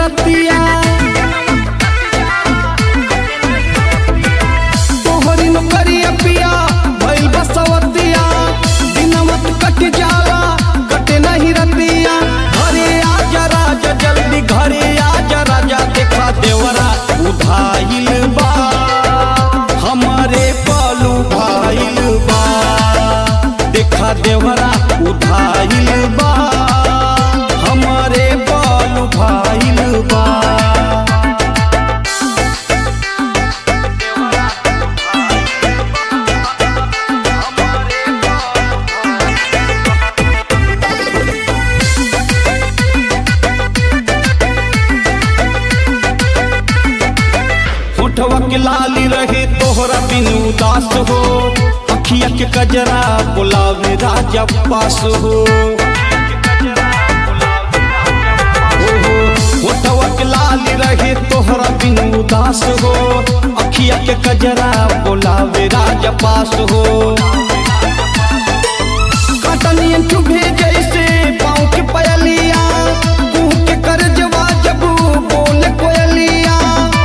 रतिया तोहरी नौकरिया पिया भइल बसवतिया दिनमत कट जाला कटे नहीं रतिया घरे आजा राजा जल्दी घरे आजा राजा देखा देवरा उधाइल बा हमारे पालू भाइल बा देखा देवरा उधाइल बा हमारे बालू भाइल बा होठवा के लाली रहे तोहरा बिन उदास हो अखिया के कजरा बुलावे राजा पास हो ओहो, होठवा के लाली रहे तोहरा बिन उदास हो अखिया के कजरा बुलावे राजा पास हो कटनियन चुभे जैसे पाँव के पयलिया कुह के करजवा जब बोले कोयलिया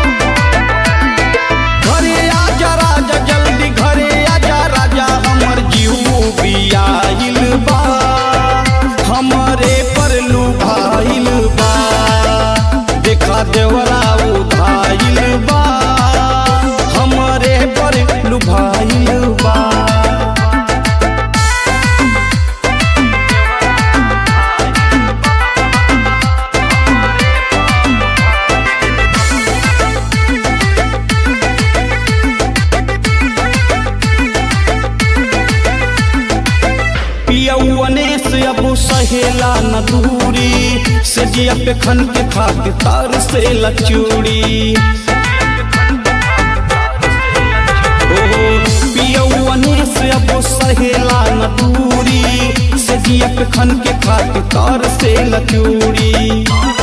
घरे आजा राजा जल्दी घरे आजा राजा हमर जीव बियाइल बा हमरे पर लुभाइल बा देखा देवरा उधाइल बा हमरे पर लुभाइल बा पियौने से अब सहेला न दूरी से जिया पे खन के खाके तार से लचूड़ी पियौने से अब सहेला न दूरी से जिया पे खन के खाके तार से लचूड़ी